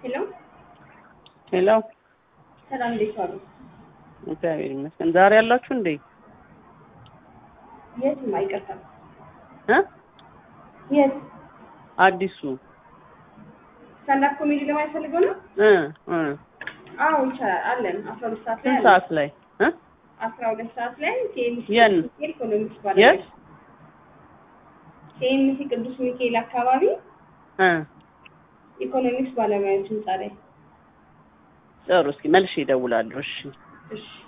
ሄሎ ሄሎ፣ ሰላም፣ እንዴት ዋሉ? እግዚአብሔር ይመስገን። ዛሬ ያላችሁ እንዴ? የትም አይቀርም። እ የት አዲሱ ስታንዳፕ ኮሜዲ ለማየት ፈልገው ነው? እ እ አዎ ይቻላል፣ አለን። አስራ ሁለት ሰዓት ላይ ስንት አለን። ሰዓት ላይ እ አስራ ሁለት ሰዓት ላይ ኬኤምሲ የት? ቅዱስ ሚካኤል ኢኮኖሚክስ የት? ባለሙያዎች ኬኤምሲ ቅዱስ ሚካኤል አካባቢ እ ኢኮኖሚክስ ባለሙያዎች ህንጻ ላይ። ጥሩ። እስኪ መልሼ እደውላለሁ። እሺ እሺ